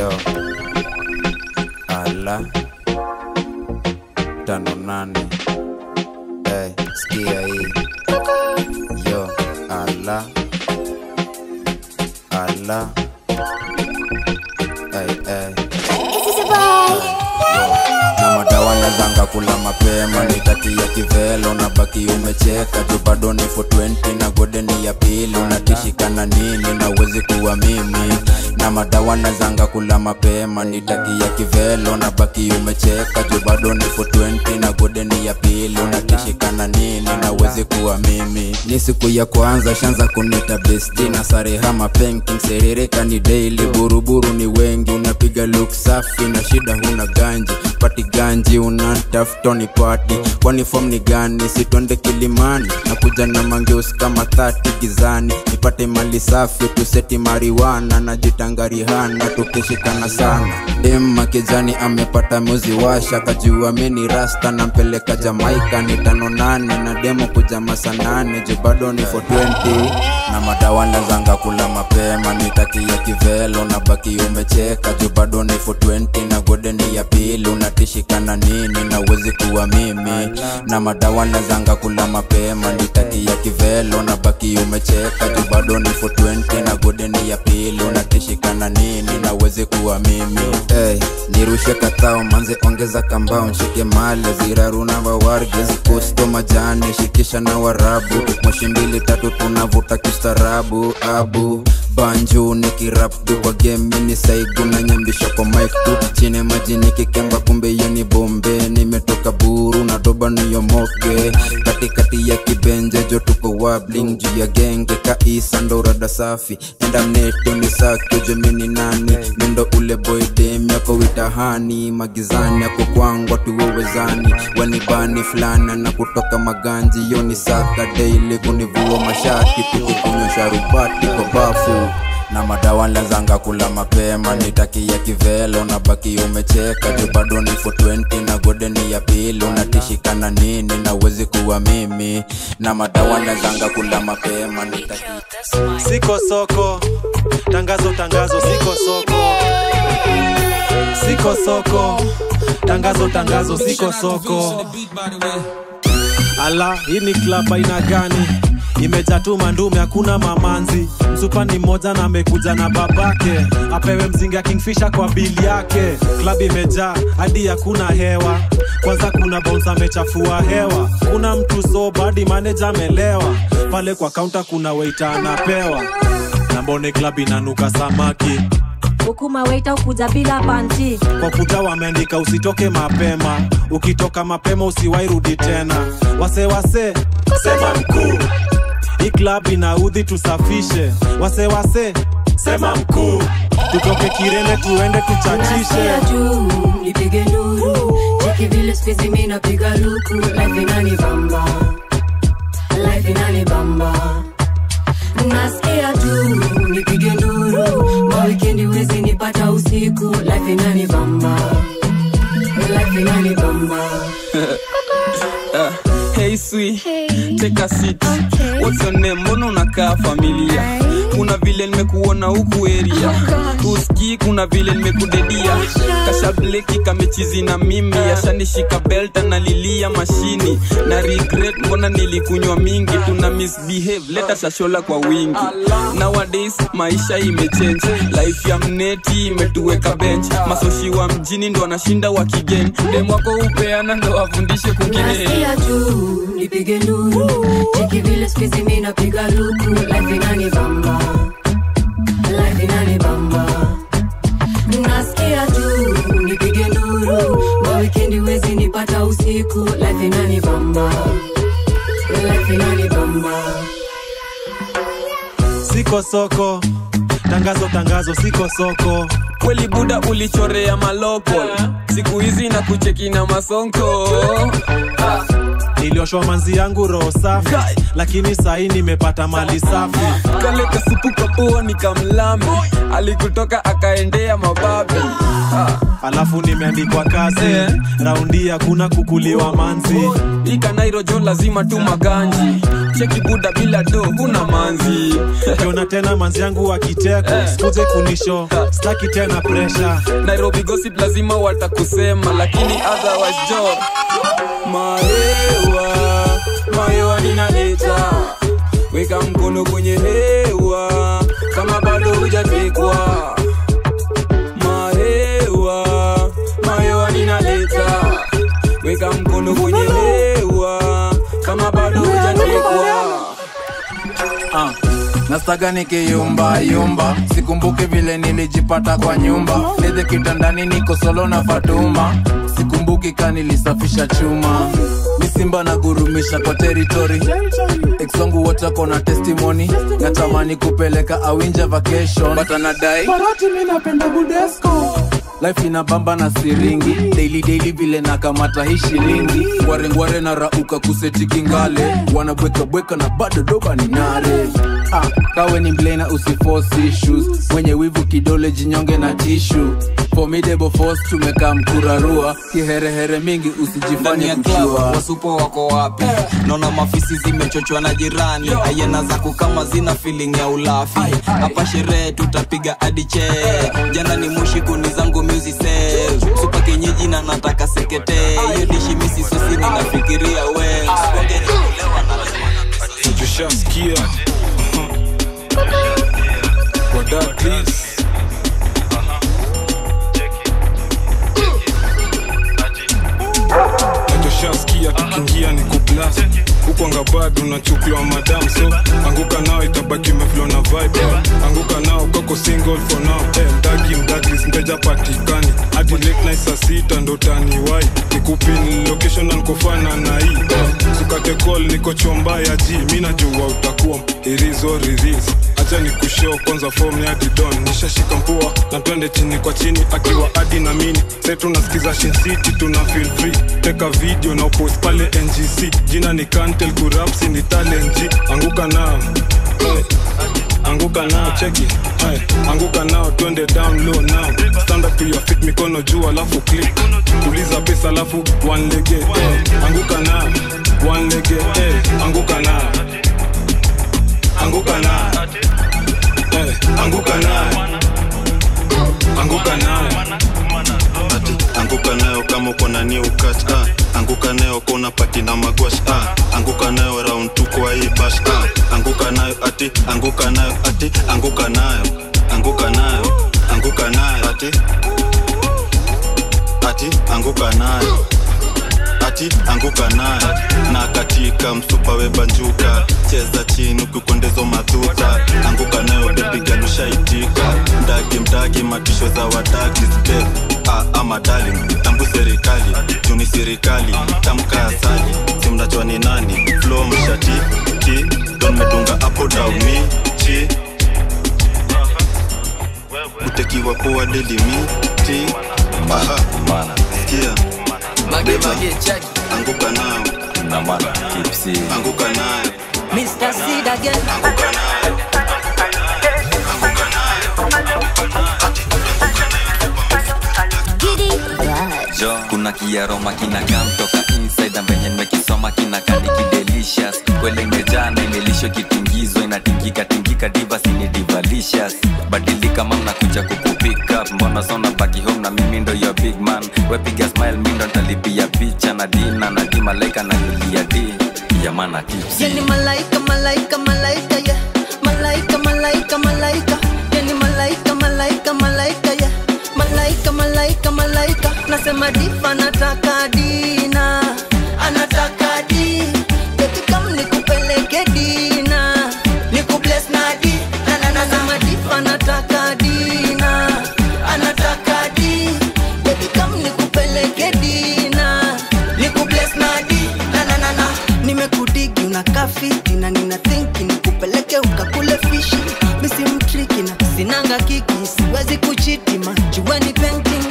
yo ala tano nane hey, skia hii yo ala ala hey, hey. na madawa nazanga kula mapema nitakia kivelo na baki umecheka juu bado ni 420 na godeni ya pili unatishikana nini na uwezi kuwa mimi na madawa nazanga kula mapema nitakia kivelo na baki umecheka juu bado ni 420 na godeni ya pili unatishikana nini na uwezi kuwa mimi ni siku ya kwanza shanza kunita besti na sarehama penking serireka ni daily buruburu ni wengi unapiga look safi na shida huna ganji pati ganji unataftoni pati kwani fom ni gani sitwende kilimani na kuja na mangeus kama thati gizani nipate mali safi tuseti mariwana na jitangarihana tukishikana sana dem kijani amepata muzi washa kajua mini rasta nampeleka jamaika ni tano nane na demo kuja masanane ju bado ni 420 na madawa nazanga kula mapema nitakia kivelo na baki umecheka ju bado ni 420 na godeni ya pili unatishikana nini na uwezi kuwa mimi na madawa nazanga kula mapema nitakia kivelo na baki umecheka ju bado ni 420 na godeni ya pili unatishikana nini na uwezi kuwa mimi hey, nirushe katao manze ongeza kambao nshike male ziraruna wawarge zikusto majani shikisha na warabu moshi mbili tatu tunavuta kistaarabu abu banju nikirapdu kwa gemi ni saigu na nyambisha kwa mic tu chini maji nikikemba kumbe hiyo ni bombe nimetoka buru na doba niyomoke katikati ya kibenje jo tuko wabling juu ya genge kaisa ndo rada safi enda mneto ni sake jomini nani mindo ule boy dem yako witahani magizani yako kwangwa tuwewezani wanibani fulana na kutoka maganji yo ni saka daily kunivua mashati tukikunywa sharubati kwa bafu na madawa lazanga kula mapema nitakia kivelo na baki umecheka juu bado ni 420 na godeni ya pili unatishikana nini na uwezi kuwa mimi na madawa lazanga kula mapema nitakia siko soko tangazo tangazo siko soko siko soko tangazo tangazo siko soko ala hii ni klab aina gani imejaa tu mandume hakuna mamanzi msupani mmoja na amekuja na babake apewe mzinga kingfisha kwa bili yake klab imejaa hadi hakuna hewa kwanza kuna bons amechafua hewa kuna mtu soba hadi maneja amelewa pale kwa kaunta kuna weita anapewa na mbone klab inanuka samaki hukuma weita ukuja bila panti kwa kuta wameandika usitoke mapema ukitoka mapema usiwairudi tena wasewase sema mkuu hii klab inaudhi tusafishe wasewase sema mkuu tutoke kirene tuende tuchachishe Nasikia juu nipige nduru cheki vile spizi mi napiga luku life inani bamba life inani bamba nasikia tu nipige nduru mawikendi wezi nipata usiku life inani bamba life inani bamba Uh, hey sweet, take a seat. What's your name? Mbona unakaa familia? Kuna vile nimekuona huku area. Usikii kuna vile nimekudedia. Kasha bleki kamechizi na mimi, ashanishika belt analilia mashini. Na regret mbona nilikunywa mingi, tuna misbehave, leta shashola kwa wingi. Nowadays maisha imechange, life ya mneti imetuweka bench. Masoshi wa mjini ndo wanashinda wakigeni. Dem wako upeana ndo wafundishe kwingine. nasikia tu nipige nduru cheki vile spizi mi napiga luku life inani bamba life inani bamba nasikia tu nipige nduru mawikendi wezi nipata usiku life inani bamba life inani bamba siko soko tangazo tangazo siko soko kweli buda ulichorea maloko siku hizi na kucheki na masonko nilioshwa manzi yangu roho safi lakini sahii nimepata mali safi kale kasupu kapua nikamlami alikutoka akaendea mababi alafu nimeandikwa kazi Eh. raundi hakuna kukuliwa manzi ikanairojo lazima tu maganji cheki buda bila do huna manzi kiona tena manzi yangu wakiteko sikuje kunisho staki tena presha nairobi gossip lazima watakusema lakini otherwise jo mahewa mahewa ninaleta weka mkono kwenye hewa kama bado hujatekwa mahewa mahewa ninaleta weka mkono kwenye hewa kama bado hujatekwa Ah, nastaga nikiyumba yumba sikumbuki vile nilijipata kwa nyumba leze kitandani niko solo na fatuma sikumbuki ka nilisafisha chuma misimba na gurumisha kwa teritori exwangu wote wako na testimony natamani kupeleka awinja vacation but anadai parati mi napenda budesco life inabamba na siringi daily daily vile nakamata hii shilingi ngwarengware na rauka kuseti kingale wanabwekabweka na bado doba ni nare ah, kawe ni mblena usiforce issues mwenye wivu kidole jinyonge na tishu formidable force tumekaa mkurarua kiherehere mingi ndani usijifanye ya club kuchua wasupo wako wapi naona mafisi zimechochwa na jirani ayena zako kama zina feeling ya ulafi hapa sherehe tutapiga adiche jana ni mushi kuni zangu music sales supa kenyeji na nataka sekete hiyo dishi misi sosi ninafikiria we tushaskia wadadlis tushaskia tukiingia ni kuplas hukwanga bado unachukuliwa madam so anguka nao itabaki umeflo na vibe anguka nao kako single for now hey, mdagi mdaglis mteja patikani hadi late night saa sita ndo taniwai nikupin location na nikofana na hii uh, sukate call niko chomba ya ji mi najua utakuwa irizo riris acha ni kushow kwanza form ya didon nishashika mpua na twende chini kwa chini akiwa adi na mini se tunasikiza Shin City tuna feel free teka video na upost pale ngc jina ni kantel kurapsi ni talenji anguka nao hey. anguka nao cheki hey. anguka nao twende down low now stand up to your feet mikono juu alafu click tuliza pesa alafu one lege hey. anguka nao one lege hey. anguka nao anguka nao hey. anguka nao anguka nao ati anguka nayo kama uko na new catch ah. anguka nayo kona pati na magwash ah. anguka nayo round tu kwa hii bash ah. anguka nayo ati anguka nayo ati anguka nayo anguka nayo anguka nayo ati ati anguka nayo ati anguka nayo na katika msupa webanjuka cheza chini ukikondezo madhuta anguka nayo bebigalushaitika mdagi mdagi matisho za wadagi zbe ah, ama darling tambu serikali juni serikali tamka asali simnachwa ni nani flo mshati ki don medunga apo dauni chi utekiwa poa delimiti aha sikia Beba, anguka nao anguka nayo Mr. Seed again. anguka nayo anguka nayo jo kuna kiaroma kinakam toka inside ambenye nimekisoma kinakani kidelicious kwele imejaa na imelisho kitingizwa inatingika tingika divas ni divalicious badilika mam nakuja kukupick up mbona sona baki home na mimi ndo your big man wepiga smile mi ndo ntalipia picha na dina na di malaika na lilia di yamana tips Yani malaika, malaika, malaika, yeah. Malaika, malaika, malaika. Yani malaika, malaika, malaika, yeah. Malaika, malaika, malaika. Nasema difa anataka dina. Anataka di. Baby come nikupeleke dina. Nikubless na di. Na na na nasema difa anataka dina. Anataka di. Baby come nikupeleke dina. Nikubless na di. Na na na na. Nimekudigi unakaa fiti na nina thinki nikupeleke ukakule fishi misi mtriki na sinanga kiki siwezi kuchiti majueni painting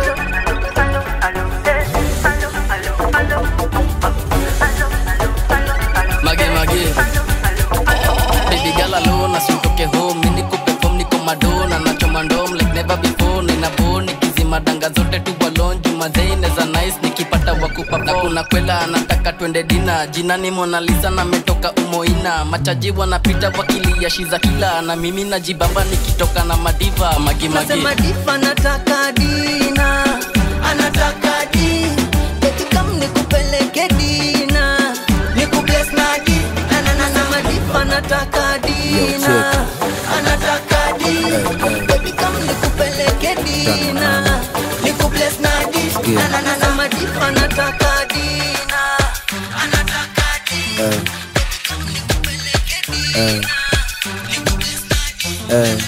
mage mage baby girl alone asitoke home mimi niko perform niko madona nachoma ndom like never before nina bone nikizima danga zote tu balon juma zaine za nice nikipata wakupa na kuna kwela anataka twende dina jinani monalisa na metoka umoina machaji wanapita wakilia shiza kila na mimi najibamba nikitoka na madiva magimagi Nasema difa nataka dina anataka di Baby come nikupeleke dina nikubless na di na na na na madifa nataka dina anataka di Baby come nikupeleke dina nikubless na di na na na na madifa nataka dina anataka di Eh. Eh. Eh.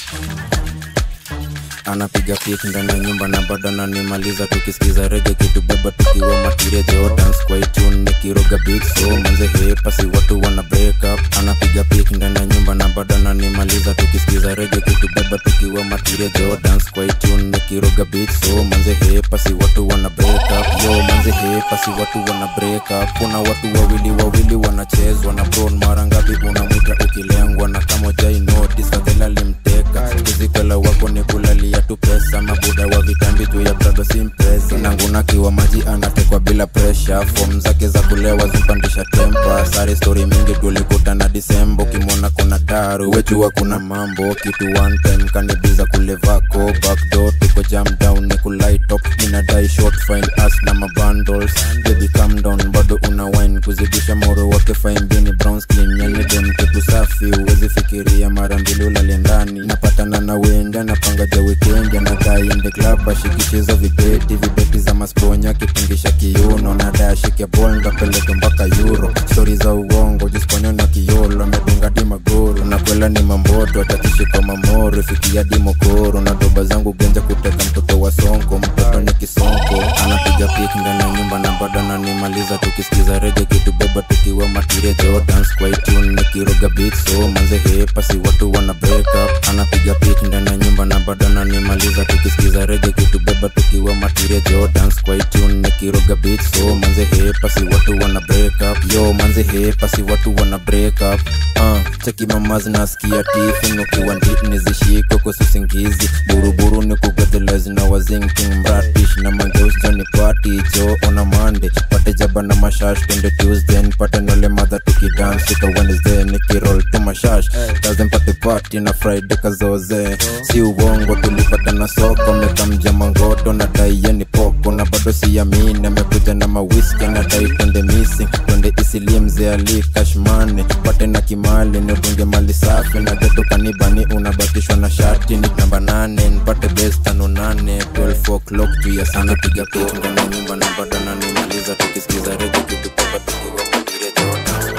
anapiga pik ndani ya nyumba na bado ananimaliza tukisikiza rege kitubeba tukiwa matiria jordans kwa itune nikiroga big so manze hepasi watu wana break up anapiga pik ndani ya nyumba na bado ananimaliza tukisikiza rege kitubeba tukiwa matiria jordans kwa itune nikiroga big so manze hepasi watu wana break up yo manze hepasi watu wana break up kuna watu wawili wawili wanachezwa na bron mara ngapi unamwita ukilengwa na kama jai notice fadhela limteka kizikwela wako ni kulalia tu pesa mabuda wa vitambi juu ya brado simpresa nangunakiwa maji anatekwa bila presha fom zake za kulewa zimpandisha tempa sare stori mingi tulikutana disembo kimwona kuna taru wejua kuna mambo kitu one time kanibiza kulevako backdoor tuko jam down ni kulaitop inadai short fine as na mabundles baby calm down bado una wine kuzidisha moro wake fine bini brown skin yani dem kitu safi uwezi fikiria mara mbili ulale ndani napatana na wenda napanga ja weekend anadai ende club ashikichiza vibeti vibeti za masponya kipungisha kiuno nadai ashike bol ndapeleke mpaka euro stori za uongo jisponya na kiolo amedunga di magoro nakwela ni mamboto atakishika mamoro fikia di mokoro na doba zangu genja kuteka mtoto wa sonko mtoto ni kisonko anapiga pik ndani ya nyumba na bado ananimaliza tukisikiza rege kitubeba tukiwa matiria jordans kwa itune nikiroga big so manze hepasi watu wana break up anapiga pik ndani ya nyumba na bado ananimaliza tukisikiza rege kitubeba tukiwa matiria jordans kwa itune nikiroga big so manze hepasi watu wana break up yo manze hepasi watu wana break up uh, cheki mamazi nasikia tifin ukiwa nditni zishiko kususingizi buruburu ni kugedhelezi na wazinking mratish na mangeusjoni pati jo ona mande pate jaba na mashash twende tuesday nipate nole madha tukidance sika wednesday nikirol tu mashash kaze mpate pati na friday kazoze si uongo tulipata na soko mekamja mangoto na daiye ni poko na bado siamini amekuja na mawiski na dai twende missing twende isilie mzee ali kashmane pate na kimali nidunge mali safi na geto kanibani unabakishwa na shati ni namba nane nipate bes tano nane 12 o'clock juu ya sana piga picha ndani ya nyumba na bado nanimaliza tukisikiza rege kitu papa tukiwa matiria Jordans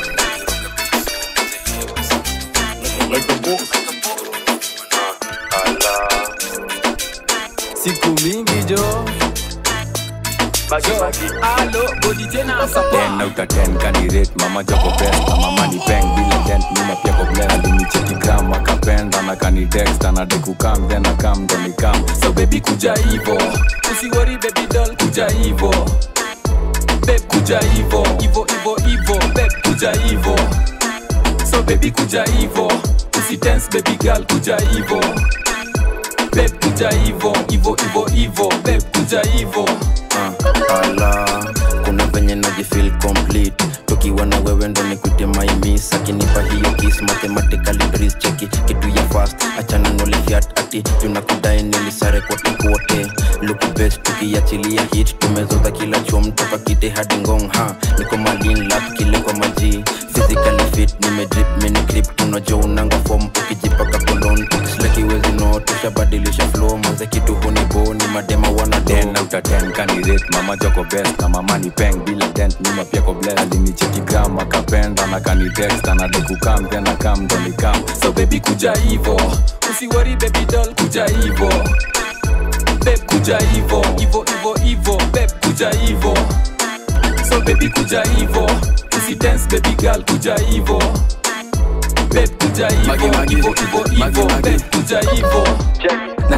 siku mingi jo alo bodi tena ten out of ten kanirate mama joko best na mama ni peng bila dent mima pia ko blend alinicheki gram akapenda na kanitext anade kukam then akam ndo nikam so baby kuja hivo usiwori baby doll kuja hivo beb kuja hivo hivo hivo hivo beb kuja hivo so baby kuja hivo usitense baby girl kuja hivo beb kuja hivo hivo hivo hivo beb kuja hivo ala kuna venye najifil complete tukiwa na wewe ndo nikute maimis akinipa hiyo kis mathematically breeze cheki kitu ya fast achana nolifiat ati tunakudai nilisare kote kote luku best tukiachilia hit tumezoza kila chom toka kite hadi ngong ha niko malin lap kile kwa maji physically fit nimedrip mini clip tunajo unanga form ukijipaka kolon ukislakiwezi no tushabadilisha flow manze kitu huniboni madema wana ten out of ten kanirate mama joko best na mama ni peng bila dent mima pia ko blend alinicheki gram akapenda na kanitext anade kukam then akam ndo nikam so baby kuja hivo usiwori baby doll kuja hivo beb kuja hivo hivo hivo hivo beb kuja hivo so baby kuja hivo usidance baby girl kuja hivo beb kuja hivo hivo hivo hivo beb kuja hivo nacheki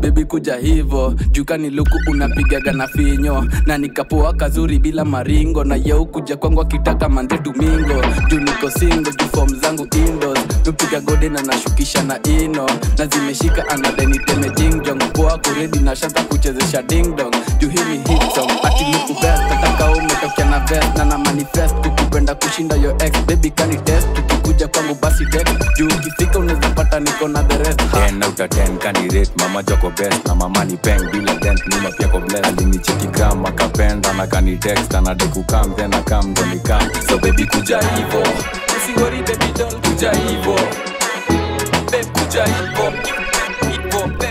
bebi kuja hivo jukani luku unapigaga na finyo na nikapoa kazuri bila maringo na yeu kuja kwangu akitaka manze domingo juu niko singo juu fom zangu indos nupiga gode na nashukisha na ino na zimeshika anadeniteme jingjong poa kuredi na shanta kuchezesha dingdong juu hii ni hit song ati luku best nataka umetokea na vest na na manifest kukupenda kushinda yo ex baby kani test tukikuja kwangu basi text juu ukifika unaweza pata niko na the rest ha. 10 out of 10 kanirate mama joko best na mama ni peng bila dent nyuma pia ko bless alinicheki gram akapenda na kanitext anadekukam then akam ndo nikam so baby kuja hivo usiwori baby doll kuja hivo babe kuja hivo hivo babe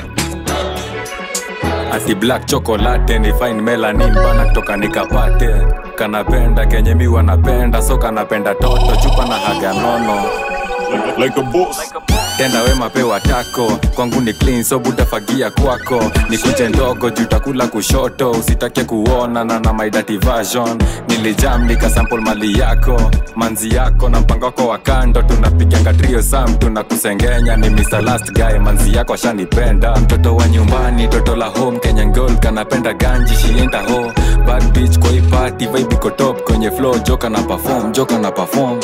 ati black chocolate ni fine melanin bana kutoka nikapate kanapenda kenye mi wanapenda so kanapenda toto chupa na haga nono like a boss tenda wema pewa tako kwangu ni clean so butafagia kwako ni kuje ndogo jutakula kushoto usitake kuona na na my dirty version nilijam nikasample mali yako manzi yako na mpango wako wa kando tunapiganga trio sam tunakusengenya ni Mr. last guy manzi yako ashanipenda mtoto wa nyumbani toto la home kenya girl kanapenda ganji shienda ho bad bitch kwa hii party vibe iko top kwenye flow joka na perform joka na perform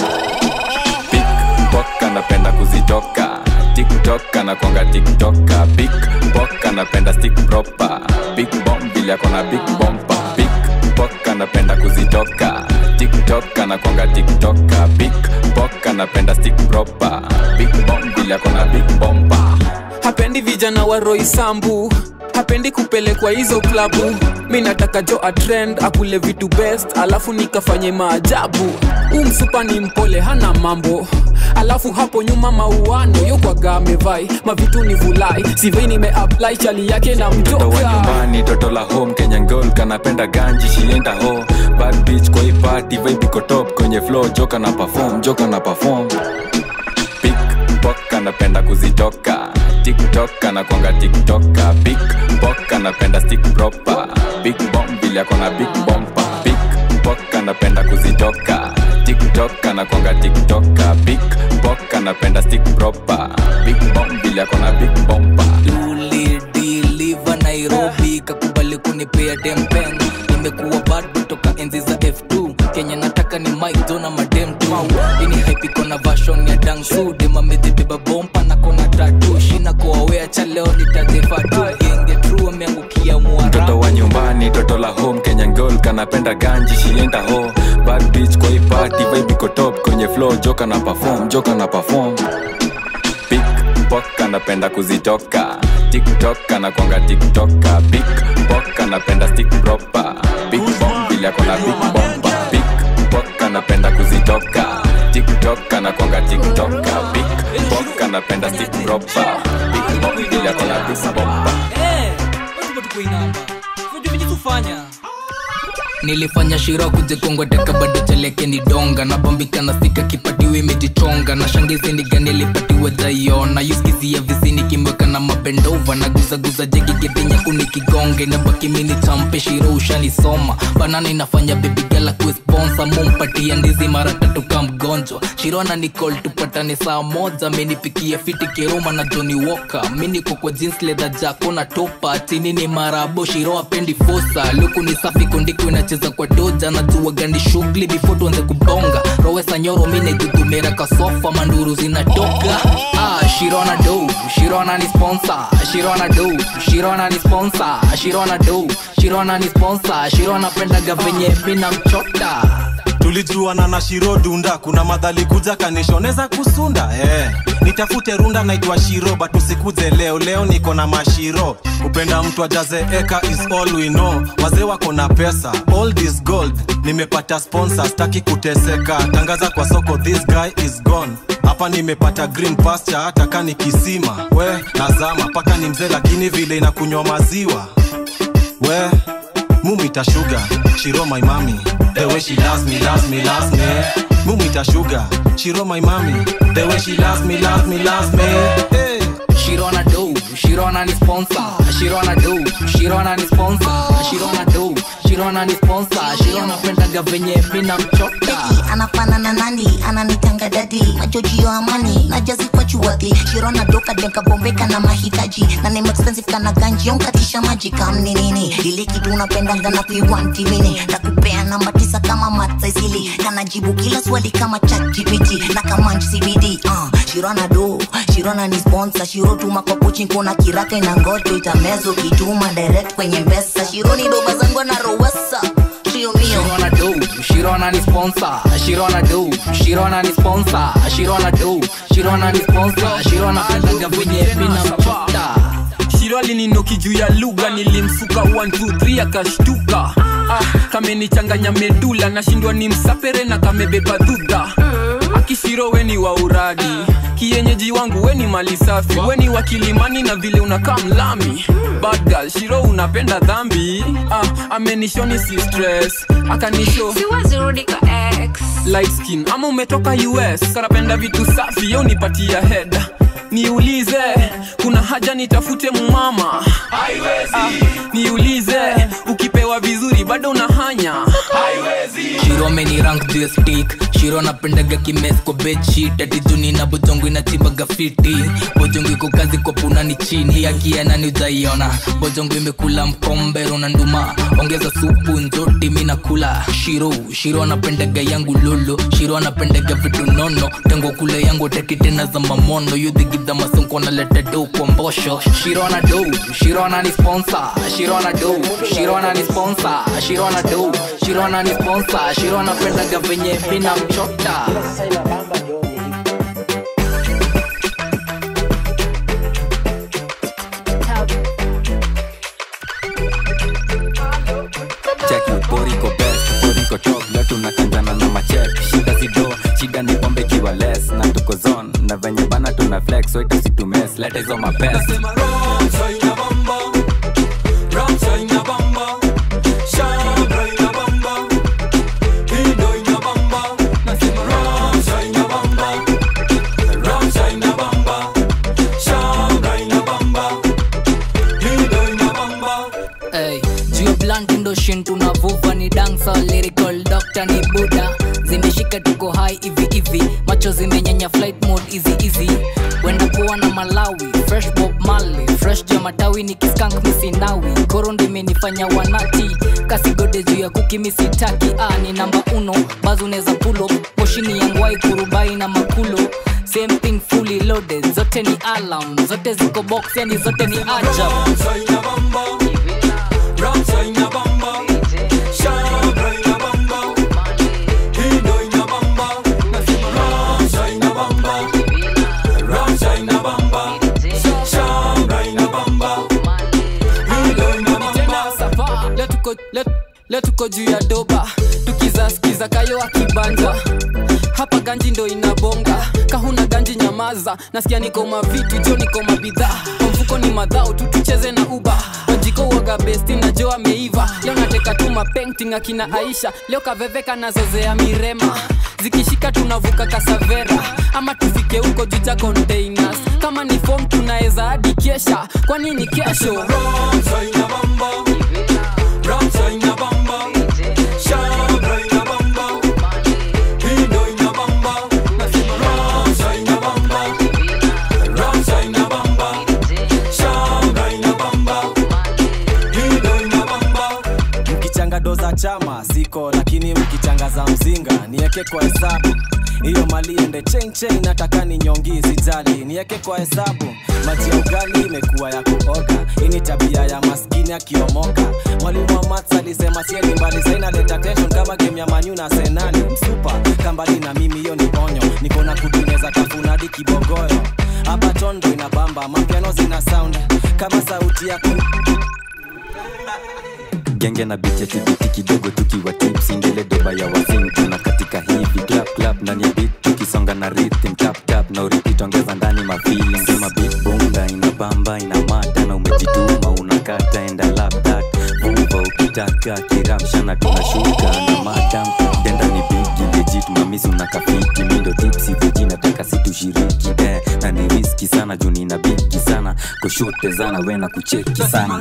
Pickpock anapenda kuzitoka tiktok anakwanga tiktoka Pickpock anapenda stick proper big bomb vile akona big bompa Pickpock anapenda kuzitoka tiktok anakwanga tiktoka Pickpock anapenda stick proper big bomb vile akona big bompa hapendi vijana wa roisambu hapendi kupelekwa hizo klabu mi nataka jo atrend akule vitu best alafu nikafanye maajabu umsupa ni mpole hana mambo alafu hapo nyuma mauano yokwaga amevai mavitu ni vulai sivei nimeapply chali yake na mtoto wa mjoka nyumbani toto la home kenya girl kanapenda ganji shienda ho bad bitch kwa hii party vibe iko top kwenye flow joka na perform joka na perform pickpock anapenda kuzitoka tiktok anakwanga tiktoka pickpock anapenda stick proper big bomb vile akona big bompa pickpock anapenda kuzitoka tiktok anakwanga tiktoka pickpock anapenda stick proper big bomb vile akona big bompa ulidiliva nairobi kakubali kunipea dempen imekuwa bad kutoka enzi za f2 kenya nataka ni mike na madem tu ini haipiko na vashon ya dangsu demamedhibeba bompa na kona tatu shina koawea cha leo nitadhefatu genge tru ameangukia mwara mtoto wa nyumbani toto la home kenya girl kanapenda ganji shienda ho bad bitch kwa hii party vibe iko top kwenye flow joka na perform joka na perform pickpock anapenda kuzitoka tiktok anakwanga tiktoka pickpock anapenda stick proper big bomb vile akona big bomba pickpock anapenda kuzitoka tiktok anakwanga tiktoka pickpock anapenda stick proper big bomb vile akona big bomba nilifanya shiro kujikongoteka bado cheleke ni donga na bombika na sika kipatiwe imetichonga na shangizi niga nilipatiwe jaiona yuskizia visini kimweka na mapendova na guzaguza jegigedenya kunikigonge na baki mini champe shiro ushanisoma banana inafanya bebigala kuesponsa mumpatia ndizi mara tatu ka mgonjwa shiro ana nicol tupatane saa moja menipikia fiti kiroma na joni woka miniko kwa jeans leather jako na topa chini ni marabo shiro apendi fosa luku ni safi kundiko inacheza kwa doja najua gani shughuli before tuanze kubonga rowesa nyoro minejudumera kasofa manduru zinatoka ah, shirona do shirona ni sponsor shirona do shirona ni sponsor shirona do shirona ni sponsor shirona pendaga venye mina mchota tulijuana na shiro dunda kuna madhali kuja kanishoneza kusunda eh. nitafute runda naitwa shiro but usikuze leo leo niko na mashiro kupenda mtu ajaze eka is all we know wazee wako na pesa all this gold nimepata sponsor staki kuteseka tangaza kwa soko this guy is gone hapa nimepata green pasture hata kani kisima we nazama paka ni mzee lakini vile inakunywa maziwa we mumita sugar shiro my mami the way she loves me loves me loves me mumita sugar shiro my mami the way she loves me loves me loves me hey. shirona do shirona ni sponsor shirona do shirona ni sponsor shirona do shirona ni sponsor shirona pendaga venye mina mchota anafanana nani ananitanga dadi majojio amani najazi kwa chuwadhi shirona doka denka bombeka na mahitaji na name expensive kana ganji onkatisha maji kamni nini ile kitu unapendanga na kuiwanti mini takupea namba tisa kama matsaisili kanajibu kila swali kama chatgpt na kamanch cbd uh, shirona do shirona ni sponsor shiro tuma kwa pochi kuna kiraka ina ngoto itamezo kituma direct kwenye mpesa shironi doba zangu na rowesa trio mio Shirona do, Shirona ni sponsor. Shirona do, Shirona ni sponsor. Shirona do, Shirona ni sponsor. Shirona pendaga venye mina mchota. shiro alininoki juu ya lugha nilimsuka 123 akashtuka ah, kamenichanganya medula nashindwa ni msapere na kamebeba dhudha akishiro weni wa uradi kienyeji wangu weni mali safi weni wa kilimani na vile unakaa mlami bad girl shiro unapenda dhambi ah, amenishoni si stress akanisho siwezi rudi kwa ex light skin ama umetoka us kanapenda vitu safi yo nipatia head niulize kuna haja nitafute mumama ah, niulize ukipewa vizuri bado unahanya Shiro ameni rank juu ya stick Shiro napendaga kimes kwa bedsheet ati juni na bojongo inachibaga fiti bojongo iko kazi kwa punani chini akiana ni utaiona bojongo imekula mkombero na nduma ongeza supu nzoti mi nakula shiro shiro anapendaga yangu lolo shiro anapendaga vitu nono tengo kule yangu teki tena za mamono yudhigidha masonko naleta do kwa mbosho shiro ana do shiro ana ni sponsor shiro ana do shiro ana ni sponsor shiro ana do shiro ana ni sponsor shiro anapendaga venye mina mchota cheki boriko best boriko top leo tunakanjana na machek shida sido shida ni pombe kiwa less na tuko zone na venye bana tuna flex waita situmes leta hizo mapest Hey, juu ya blunt ndo shin tunavuva ni dancer lyrical doctor ni buda zimeshika tuko high hivi hivi macho zimenyanya flight mode easy easy wenda kuwa na malawi fresh bob mali fresh juu ya matawi ni kiskank misinawi koro ndo imenifanya wanati kasigode juu ya kuki misitaki ah, ni namba uno bazu neza pulo moshini yangwai kurubai na makulo same thing fully loaded zote ni alarm zote ziko box yani zote ni ajab Leo tuko- leo- leo tuko juu ya doba tukizaskiza kayo akibanja hapa ganji ndo inabonga kahuna ganji nyamaza nasikia niko mavitu jo niko mabidhaa kwa mfuko ni madhao tu tucheze na uba majiko uoga besti na jo ameiva leo nateka tu mapenting akina aisha leo kaveveka na zozea mirema zikishika tunavuka kasavera ama tufike huko juja containers kama ni fom tunaweza hadi kesha kwa nini kesho mkichanga do za chama ziko lakini mkichanga za mzinga nieke kwa hesabu hiyo mali ende chain chain nataka ni nyongi sijali nieke kwa hesabu maji ya ugali imekuwa ya kuoga hii ni tabia ya maskini akiomoka mwalimu wa mats alisema sieni mbali sainaleta tension kama game ya manyu na senali msupa kambali na mimi hiyo ni onyo niko na kutineza tafunadi kibogoyo hapa tondo inabamba mapiano zina sound kama sauti ya ku genge na bijetibiti kidogo tukiwa tipsi ndele doba ya wazing tuna katika hivi clap clap ndani ya beat tukisonga na rhythm tap tap na uripit ongeza ndani ma feeling sema beat bunda ina bamba ina mata na umejituma unakata enda lap that vuva uki staka kiramshana tunashuka na madam denda ni bigi legit mamisi unakafiti mindo tipsi veji nataka situshiriki eh, na ni riski sana juu nina bigi sana kushote zana wena kucheki sana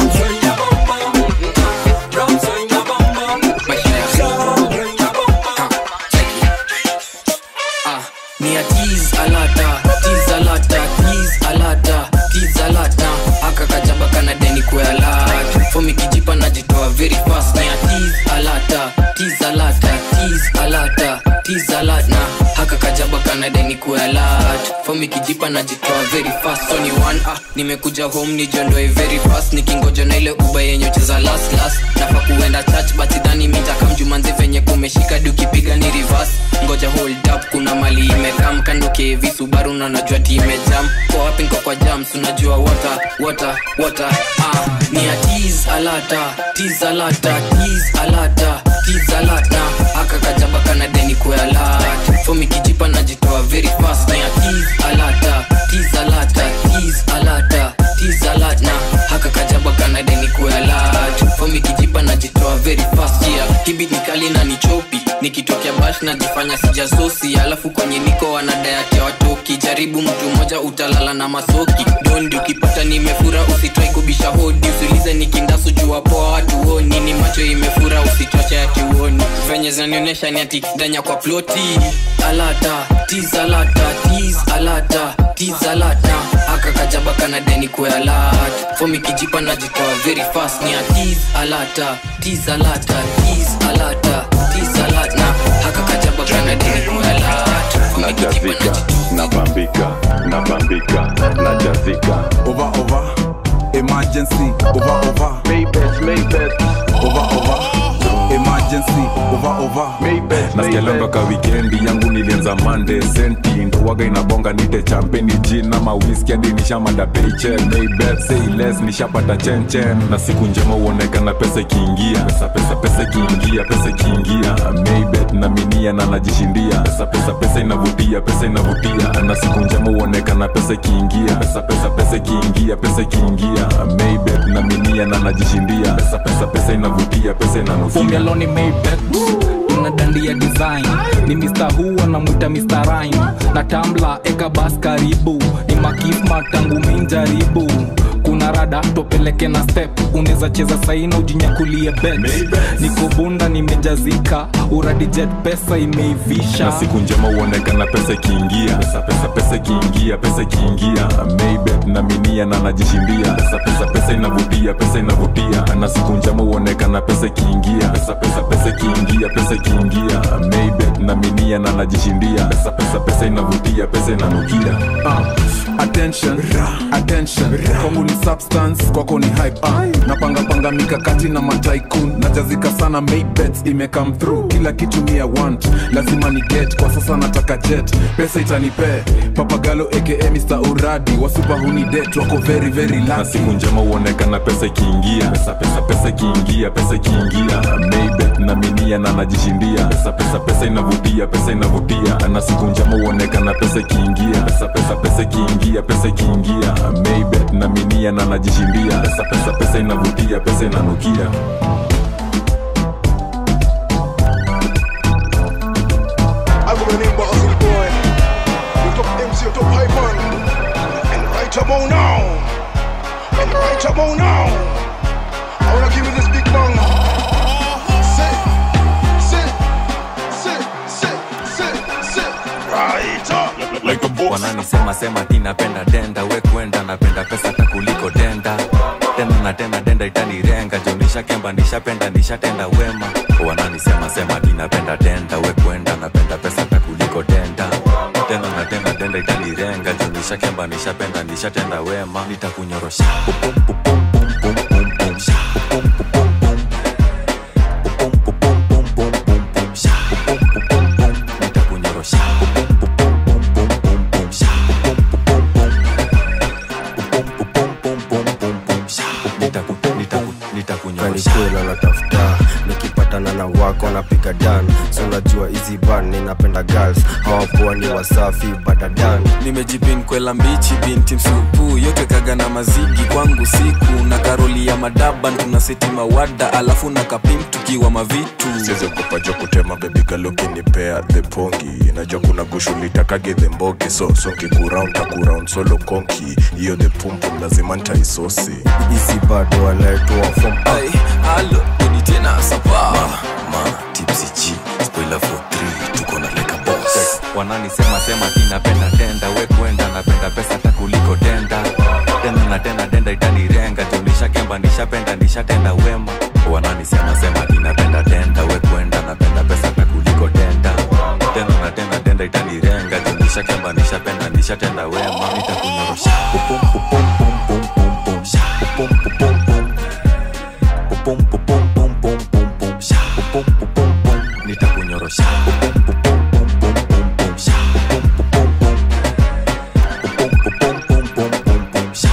ni a tease alata tease alata tease alata tease alata akakajaba kana deni kwa alata fomi kijipa najitoa very fast ni a tease alata tease alata tease alata tease alata akakajaba kana deni kwa alata fomi kijipa najitoa very fast so ni one ah nimekuja home nijiondoe very fast nikingoja na ile uba yenye cheza last last nafa kuenda church but sidhani mitakamjumanzi venye kumeshika dukipiga ni reverse ngoja hold up kuna mali imekam kando kevi subaru na najua timejam kwa wapi nko kwa jams unajua water water water ah ni a tease alata tease alata tease alata tease alata akakajaba kana deni kwa alata fomi kijipa najitoa very fast ni a tease alata tease alata tease alata tease alata haka kajaba kana deni kwa alata fomi kijipa najitoa very fast yeah hibi nikali na nichopi nikitokea bash najifanya sijasosi alafu kwenye niko wanadayati watoki jaribu mtu mmoja utalala na masoki dondi ukipata nimefura usitrai kubisha hodi usiulize nikindasu jua poa watu oni ni macho imefura usichoche ati uoni venye zinanionyesha ni ati danya kwa ploti alata tiz alata tiz alata tiz alata akakajaba kana deni kwa alata fomi kijipa najitoa very fast ni atiz alata tiz alata tiz alata tiz alata akakajaba kana deni kwa alata najazika nabambika nabambika najazika over over emergency over over Maybet, Maybet. over over emergency over over nasikialanga ka wikendi yangu nilianza mande senti ndowaga inabonga nite champeni jin ama wiski hadi nishamada peichen maybet say less nishapata chenchen na siku njema uonekana pesa ikiingia pesa pesa pesa ikiingia pesa ikiingia maybet na minia na najishindia pesa pesa pesa inavutia pesa inavutia na siku njema uonekana pesa ikiingia pesa pesa pesa ikiingia pesa ikiingia maybet na minia na najishindia pesa pesa pesa inavutia pesa inanukia Fungeloni Maybet tuna dandia design ni Mr. Who anamwita Mr. Rhyme na tambla eka bas karibu ni makisma tangu minjaribu kuna rada topeleke na step unaweza cheza saina ujinyakulie bet niko bunda nimejazika uradi jet pesa imeivisha na siku njema uonekana pesa ikiingia pesa pesa pesa ikiingia pesa ikiingia maybet na minia na najishindia pesa pesa pesa inavutia pesa inavutia na siku njema uonekana pesa ikiingia pesa pesa pesa ikiingia pesa ikiingia maybet na minia na najishindia pesa pesa pesa inavutia pesa inanukia uh, attention attention kwangu ni substance kwako ni hype uh, napangapanga mikakati na mataikun najazika sana maybets imecome through kila kitu mia want lazima ni get kwa sasa nataka jet pesa itanipe papagalo aka Mr. uradi wasupa huni det wako very very na lucky siku njema uonekana pesa ikiingia pesa pesa pesa ikiingia pesa ikiingia maybet na minia na najishindia pesa pesa pesa inavutia pesa inavutia na siku njema uonekana pesa ikiingia pesa pesa pesa ikiingia pesa ikiingia maybet na minia na najishindia pesa pesa pesa inavutia pesa inanukia I go by the name of Ozzy Boy. You top MC, you top hype man. And right about now. And right about now. I wanna give you this big bang. Sit, sit, sit, sit, sit, sit. Right up. Like a boss. wananisema sema ti napenda denda we kwenda napenda pesa hata kuliko denda tena na tena denda itanirenga jo nishakemba nishapenda nishatenda wema wananisema sema ti napenda denda we kwenda napenda pesa hata kuliko denda tena na tena denda itanirenga jo nishakemba nishapenda nishatenda wema nitakunyorosha Pum, pum, pum, pum, pum, pum, pum, sha. Pum, pum, pum, pum. Pum, pum, pum, pum, pum, pum, pum, sha. Pum, pum, pum, pum, pum. Nitakunyorosha. Pum, pum, pum, pum, pum, pum, pum, sha. Pum, pum, pum, pum. Pum, pum, pum, pum, pum, pum, sha. Nitaku- nitaku- nitakunyorosha. kanikwela natafuta nikipatana na wako napiga dan so unajua hizi ban ninapenda girls hawapoa ni wasafi badadan nimejipin kwela mbichi binti msupu yote kaga na mazigi kwangu siku na karoli ya madaban tuna seti mawada alafu na kapim tukiwa mavitu siziogopajo kutema bebigalokinimpea the pongi najua kuna gushulitakage the mbogi so songi kuround takuround solo konki hiyo the pumpum lazima ntaisosi isi bado wanaitwa fom alo uni tena sapa tipsg spoiler for 3 tuko na leka boss wananisema sema tinapenda denda we kwenda napenda pesa hata kuliko denda tena na tena denda itanirenga junisha kemba nishapenda nishatenda wema wananisema sema tinapenda denda we kwenda napenda pesa hata kuliko denda tena na tena denda itanirenga junisha kemba nishapenda nishatenda wema nitakunyorosha pupum pupum pum pum pum pum sha pupum pupum pum pupum pupum pum pum pum pum sha pupum pupum pum nitakunyorosha pupum pupum pum pum pum pum sha pupum pupum pum pupum pupum pum pum pum pum sha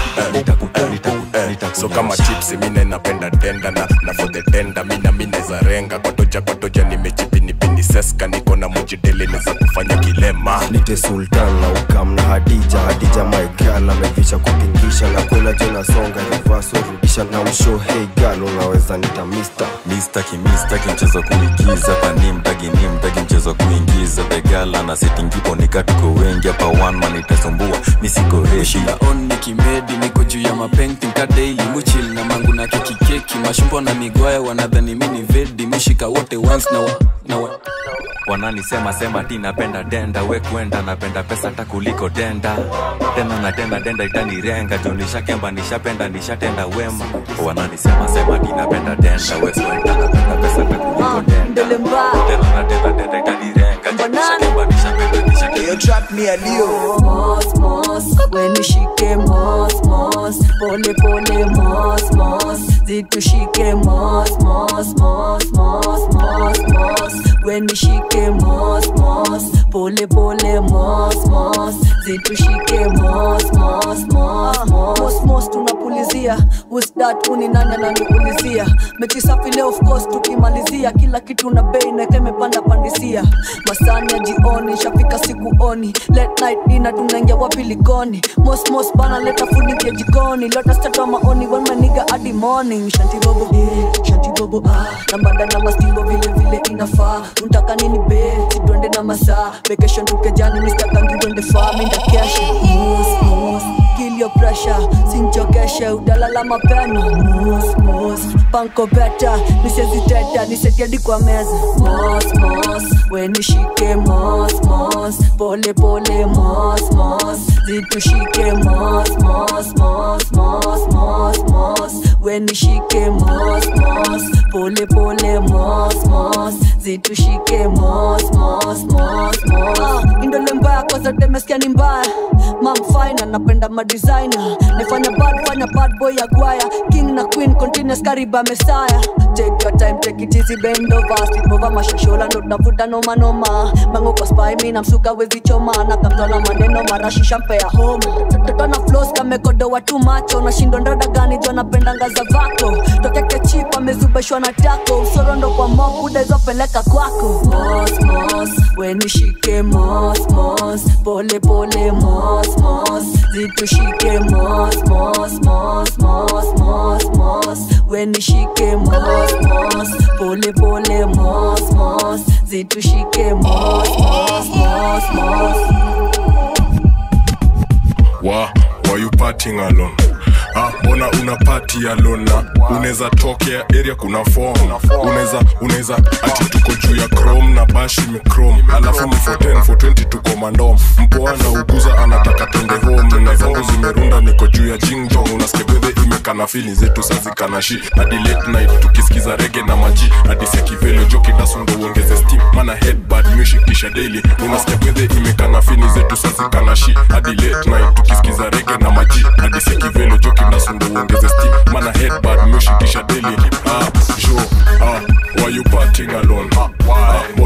so kama chipsi mine napenda denda na, na for the denda mina mineza renga kwatoja kwatoja nimejipinipini seska niko na mujidele neza kufanya kilema nite sultan na ukam na hadija hadija maigal amevisha kupingisha na kwela tena songa rivaso rudisha na msho hey gal unaweza nita mister mistaki mistaki mchezo kuigiza pani mtagi ni mtagi mchezo kuingiza begala na setingipo nikatuko wengi hapa one man itasumbua misiko reshi on nikimedi niko juu ya mapenting ka daily muchil na mangu na keki keki mashumbo na migwaya wanadhani mini vedi mishika wote once na wa, na wa. wananisema sema ti napenda denda we kwenda napenda pesa hata kuliko denda tena na tena denda itanirenga juu nishakemba nishapenda nishatenda wema wananisema sema ti napenda denda we kwenda napenda pesa hata kuliko denda tena na tena denda itanirenga juu nishakemba nishapenda nishatenda trap me a Leo. Mos, mos, wenishike mos, mos, pole pole mos, mos, zitushike mos, mos, mos, mos, mos, mos, wenishike mos, mos, pole pole mos, mos, zitushike mos, mos, mos, mos, mos, mos, tunapulizia usdat uni nani ananiulizia mechi safi leo of course tukimalizia kila kitu na bei neke imepanda pandisia masani ya jioni shafika sikuoni late night dina tunaingia wapi likoni mos mos bana leta food ingia jikoni lota stata maoni when maniga hadi morning shanti bobo eh shanti bobo ah na mbanda na mastimbo vile vile inafaa unataka nini be sidwende na masaa vacation tukejani mr kangi twende faa minda kesha mos mos kill your pressure sinchokeshe udalala mapema mos mos panko beta niseziteta nisetiadi kwa meza mos mos wenishike mos mos pole pole mos mos zitushike mos mos mos mos mos mos wenishike mos mos pole pole mos mos zitushike mos mos mos mos indole mbaya kwa zote meskia ni mbaya mamfaina napenda madesigner nifanya bad fanya bad boy ya gwaya king na queen continuous kariba mesaya take your time take it easy bend over slip over mashoshola ndo tunavuta noma noma mango kwa spy mi namsuka wezi choma na kamtona maneno marashi shampea home toto na flows kamekodo watu macho na shindo ndoda gani jo napenda ngaza vako tokeke chip amezubeshwa na tako usoro ndo kwa mob udezopeleka kwako mos mos wenishike mos mos pole pole mos mos zitushike mos mos mos mos mos mos wenishike mos mos pole pole mos mos zitushike mos mos mos mos wa why you partying alone Ah, mbona una party alone na unaweza tokea area kuna form unaweza unaweza ati tuko juu ya chrome na bash imechrome alafu ni 410 420 tuko mandom mpoa na uguza anataka twende home na zangu zimerunda niko juu ya jingjong unasikia bedhe imekana fili zetu sazikana shi hadi late night tukisikiza rege na maji hadi sekivelo joki dasundo uongeze steam mana headbad music kisha daily unasikia bedhe imekana fini zetu sazikana shi hadi late night tukisikiza rege na maji hadi sekivelo joki dasundo uongeze steam mana headbad music kisha daily ah jo ah why you partying alone ah mbona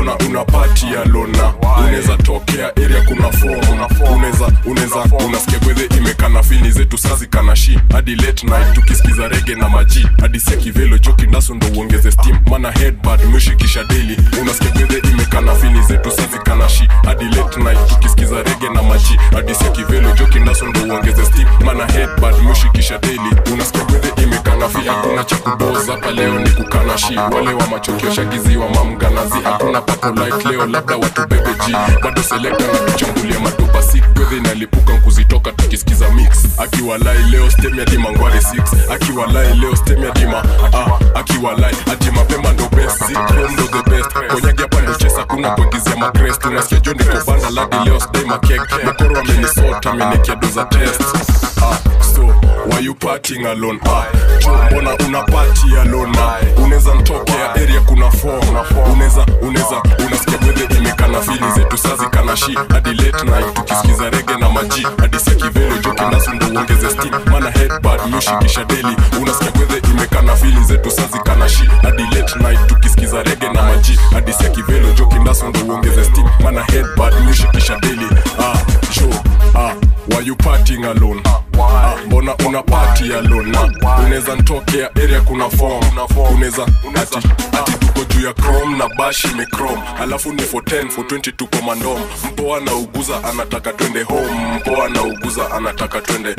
mbona una pati ya lona unaweza tokea area kuna form unaweza unaweza unasikia gwedhe imekana fini zetu sazi kana shi hadi late night tukisikiza rege na maji hadi sia kivelo joki ndaso ndo uongeze steam mana headbad meshikisha daily unasikia gwedhe imekana fini zetu sazi kana shi hadi late night tukisikiza rege na maji hadi sia kivelo joki ndaso ndo uongeze steam mana headbad meshikisha daily unasikia gwedhe imekana fi hakuna cha kuboza hapa leo ni kukana shi wale wa machokio shagiziwa mamganazi hakuna papo light leo labda watu bebe g bado selekta na kuchambulia madopa si gwedhe inalipuka nkuzitoka tukisikiza mix akiwalai leo stem ya dima ngware 6 akiwalai leo stem ya dima ah, akiwalai ati mapema ndo best zikrom ndo the best konyagi hapa ndo chesa kuna kuagizia makrest unasikia jo niko banda ladi leo sdai makek mokoro amenisota amenikia doza test ah, so why you partying alone ah, jo mbona una party alone ah, unaweza ntokea area kuna form unaweza unaweza unasikia gwedhe imekana fili zetu sazi kana shi hadi late night tukisikiza rege na maji hadi sia kivelo jo kindasu ndo uongeze steam mana headbad meshikisha daily unasikia gwedhe imekana fili zetu sazi kana shi hadi late night tukisikiza rege na maji hadi sia kivelo jo kindasu ndo uongeze steam mana headbad meshikisha daily ah jo ah why you partying alone ah, mbona una party alone na unaweza ntokea area kuna form unaweza ati ati tuko juu ya chrome na bash imechrome alafu ni for 10 for 20 tuko mandom mpoa na uguza anataka twende home mpoa na uguza anataka twende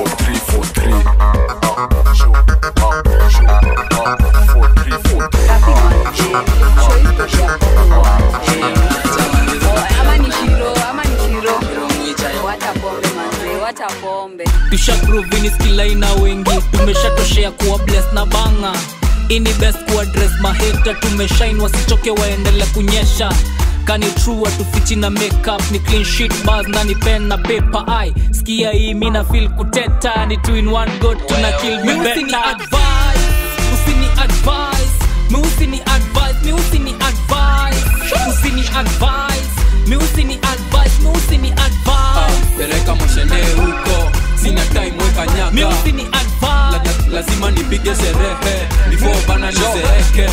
ama ni shiro ama ni shiro wacha pombe manze wacha pombe tushaprovini skilaina wengi tumeshatoshea kuwa bles na banga ini best kuadres maheta tumeshain wasichoke waendele kunyesha kani true atufichi na makeup ni clean sheet bars na ni pen na paper ai skia hii mina feel kuteta ni two in one go tuna kill me better advice usini advice mi usini advice mi usini advice usini advice mi usini advice mi usini advice pereka moshene huko sina time weka nyaka mi usini advice La, la, lazima nipige sherehe before bana nizeeke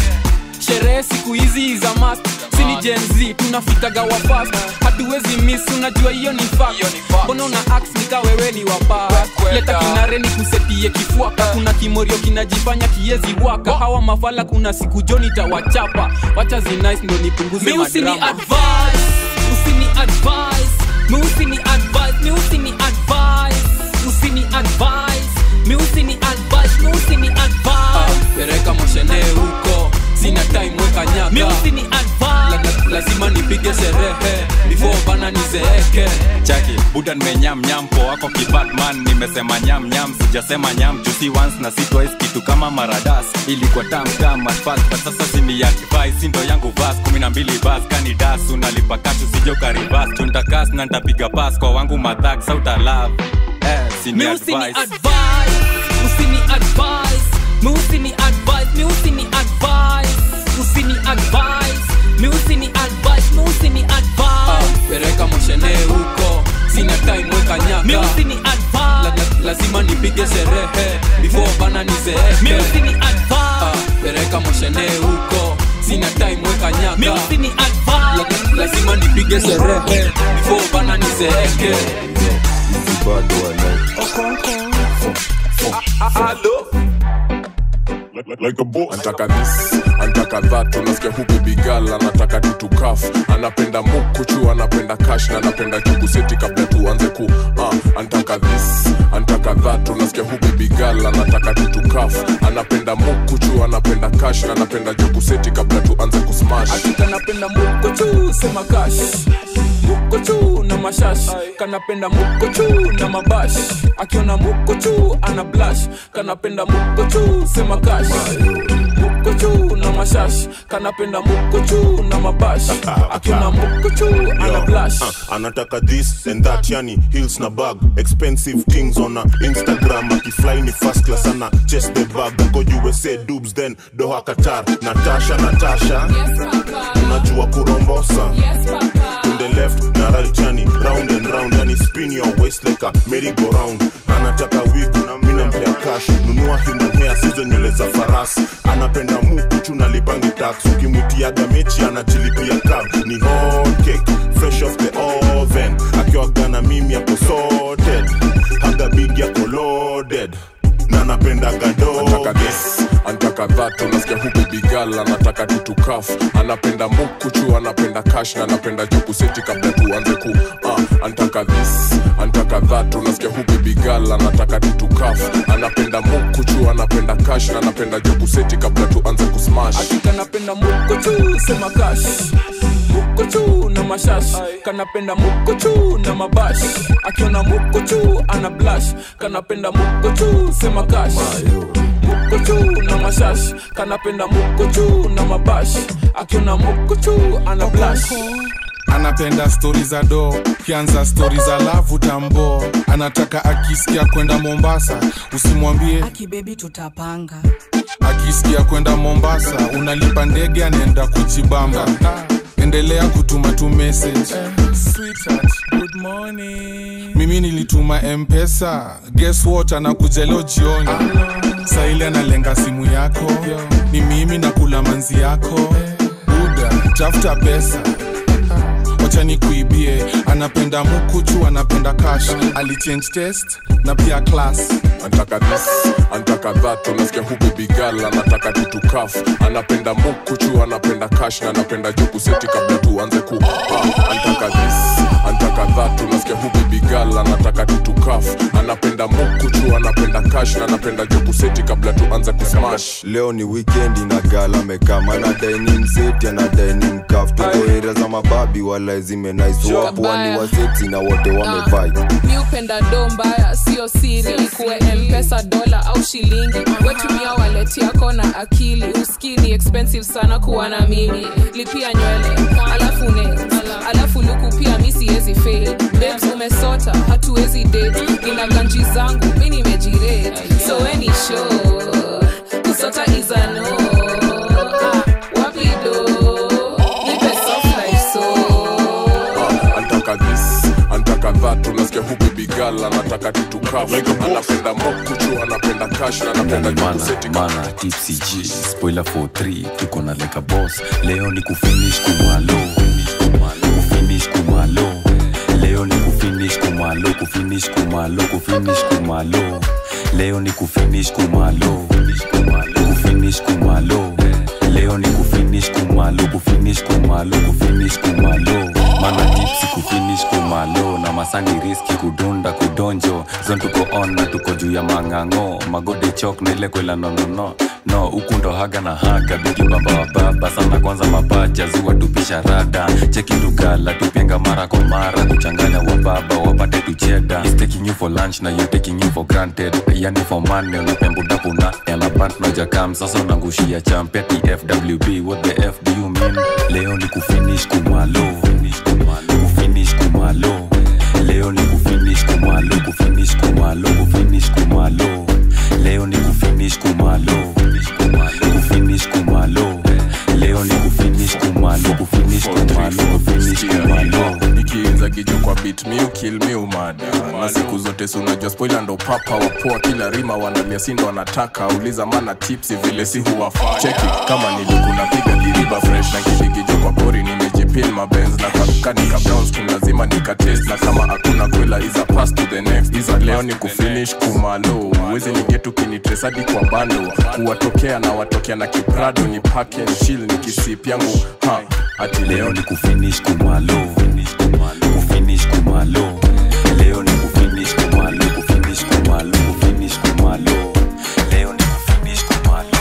sherehe siku hizi za mast sini jenz tunafikaga wafast hatuwezi miss unajua hiyo ni fact mbona una ax nika wewe ni wapa leta kinare ni kusetie kifuaka kuna kimorio kinajifanya kiezi waka hawa mafala kuna siku joni tawachapa wacha zinice ndo nipunguze mi usini madrama advice usini advice mi usini advice mi usini advice usini advice mi usini advice mi usini advice pereka moshene huko sina time weka nyaka mi usini La, la, lazima nipige sherehe before bana nizeeke chaki buda nimenyamnyam po wako kibatman nimesema nyamnyam sijasema nyam jusi once na si twice kitu kama maradas ilikuwa tamtam at first but sasa sini advice sindo yangu vas kumi na mbili bas kani das unalipa kashu sijo karibas tuntakas na ntapiga pas kwa wangu madhak sauta love eh, sini mi usini advice advice usini advice mi usini advice mi usini advice usini advice mi usini advice mi usini advice pereka moshene huko sina time weka nyaka mi usini la, advice la, lazima nipige sherehe before bana mi nizeeke usini advice pereka moshene huko sina time weka nyaka mi usini la, advice la, lazima nipige sherehe before bana nizeeke bado walai like, like a boss. Antaka this, antaka that, unasikia huku bigal anataka tutukaf, anapenda mukuchu, anapenda cash na anapenda jugu seti kabla tuanze ku uh, antaka this, antaka that, unasikia huku bigal anataka tutukaf, anapenda mukuchu, anapenda cash na anapenda jugu seti kabla tuanze kusmash. kanapenda mukochu sema kash mukochu na mashash kanapenda mukochu na mabash akiona mukochu ana blash kanapenda mukochu sema kash mukochu na mashash kanapenda mukochu na mabash akiona mukochu ana blash Uh, anataka this and that yani hills na bag expensive things on a instagram akifly ni first class ana chest the bag uko usa dubs then doha qatar natasha natasha unajua kurombosa to the left na right yani round and round yani spin your waist like a merry go round anataka wig na mina mplea shash nunua human hair sizo nywele za farasi anapenda mukuchu na lipangi tax ukimwitiaga mechi anajilipia cab ni hot cake fresh off the oven akiwagana mimi ako sorted haga big yako loaded na napendaga Anataka this, anataka that unasikia huku bigal anataka tutukaf anapenda mukuchu anapenda cash na anapenda jukuseti kabla tuanze ku uh, anataka this anataka that unasikia huku bigal anataka tutukaf anapenda mukuchu anapenda cash na anapenda jukuseti kabla tuanze kusmash kanapenda mukuchu sema kash mukuchu na mashash kanapenda mukuchu na mabash akiona mukuchu ana blash kanapenda mukuchu sema kash mukuchu na mashash kanapenda mukuchu na mabash akiona mukuchu ana blash anapenda stori za do kianza stori za lavu tambo anataka akisikia kwenda mombasa usimwambie akibebi tutapanga akisikia kwenda mombasa unalipa ndege anaenda kujibamba endelea kutuma tu message Sweetheart, good morning. mimi nilituma mpesa guess what anakuja leo jioni saili analenga simu yako ni mimi nakula manzi yako buda tafuta pesa wacha nikuibie anapenda mukuchu anapenda cash alichange test na pia class anataka this anataka that unasikia huku bigal anataka tutukaf anapenda mukuchu anapenda cash na anapenda jukuseti kabla tuanze ku uh, anataka this anataka that unasikia huku bigal anataka tutukaf anapenda mukuchu anapenda cash na anapenda jukuseti kabla tuanze kusmash leo ni wikendi na gala mekama anadai ni mseti anadai ni mkaf tuko area za mababi wala zimenaisowapo wani waseti na wote wamevai mi upenda do mbaya sio siri kuwe mpesa dola au shilingi wetumia waleti yako na akili uski ni expensive sana kuwa na mimi lipia nywele alafu ne alafu luku pia mi siwezi fail babes umesota hatuwezi date ina ganji zangu mi nimejire so weni show kusota is a no Ah, wapi do nipe soft life so anataka this anataka that unasikia huku bigal anataka tutukaf anapenda mukuchu anapenda cash na anapenda jukuseti mana tipsy g spoiler for 3 tuko na leka boss leo ni kufinish kumalo kufinish kumalo leo ni kufinish kumalo kufinish kumalo kufinish kumalo leo ni kufinish kumalo kufinish kumalo leo ni kufinish kumalo kufinish kumalo kufinish kumalo mana tipsi kufinish kumalo na masani riski kudunda kudonjo zon tuko on na tuko juu ya mang'ang'o magode chok na ile kwela nonono no huku ndo haga na haga bigi bamba wa baba sana kwanza mapacha ziwa tupisha rada cheki dugala tupenga mara kwa mara kuchanganya wa baba wapate tucheda He's taking you for lunch na you taking you for granted yani for money unapembudapu na elabant na jakam sasa unangushia champeti fwb what the f do you mean leo ni kufinish kumalo kufinish kumalo leo ni kufinish kumalo kufinish kumalo kufinish kumalo leo ni kufinish kumalo kufinish kumalo leo ni kufinish kumalo kufinish kumalo kufinish kumalo ikiinza kijo kwa bit mi ukil mi umada na siku zote si unajua spoila ndo papa wapoa kila rima wanalia sindo wanataka uliza mana tipsi vile si huwafaa cheki kama nilikuna piga diriba fresh na kidigijo kwa pori nimejipin mabenz na kanika brownskin lazima nikatest na kama hakuna kwela iza pass to the next iza leo ni kufinish kumalo uwezi nigetu kinitresadi kwa bando kuwatokea na watokea na kiprado ni pake chill ni kisip yangu ha ati leo ni kufinish kumalo kufinish kumalo leo ni kufinish kumalo kufinish kumalo kufinish kumalo leo ni kufinish kumalo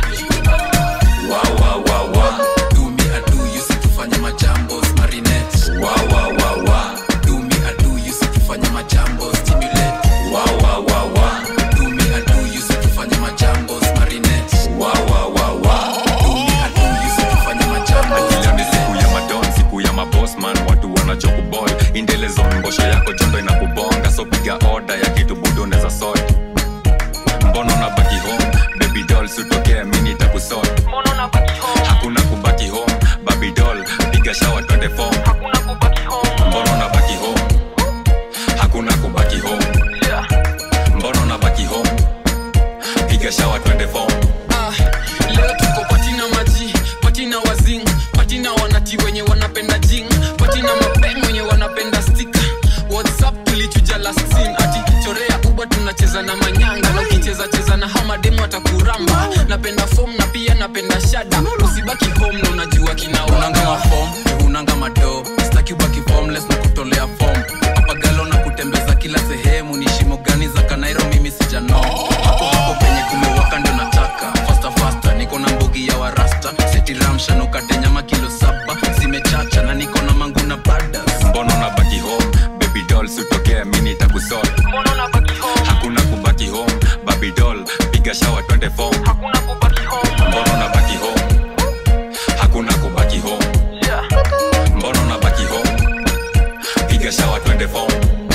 Wa, wa, wa, wa. Do me a do, you see tufanye majambo marinette. Wa, wa, wa, wa. Do me a do, you see tufanye majambo stimulate. Wa, wa, wa, wa. Do me a do, you see tufanye majambo marinette. Wa, wa, wa, wa. Do me a do, you see tufanye majambo leo ni siku ya madon siku ya mabosman watu wanachokubol indelezon mbosho yako jondo inakubonga so piga oda ya kitu budo neza sot mbono na baki home baby doll sutokea mini takusot hakuna kubaki home baby doll piga shawa twende fom mbono na baki home hakuna kubaki home mbono na baki home piga shawa twende fom Ah, leo tuko patina maji patina wazing patina wanati wenye wanapenda jing patina mapeng wenye wanapenda stika whatsapp tulichuja last scene ati chorea uba tunacheza na manyanga na ukicheza cheza na hamademu atakuramba napenda fom na pia napenda shada usibaki home na unajua unanga mafom unanga mado staki ubaki formless na kutolea fom apagalo na kutembeza kila sehemu ni shimo gani za kanairo mimi sijano hapo hapo penye kumewaka ndio nataka fasta fasta niko na mbugi ya warasta setiramsha nukate nyama kilo saba zimechacha na niko na mangu na badas mbona unabaki home baby doll sitokea mini takusol hakuna kubaki home baby doll piga shawa twende fom mbona unabaki home hakuna kubaki home mbona unabaki home piga shawa twende fom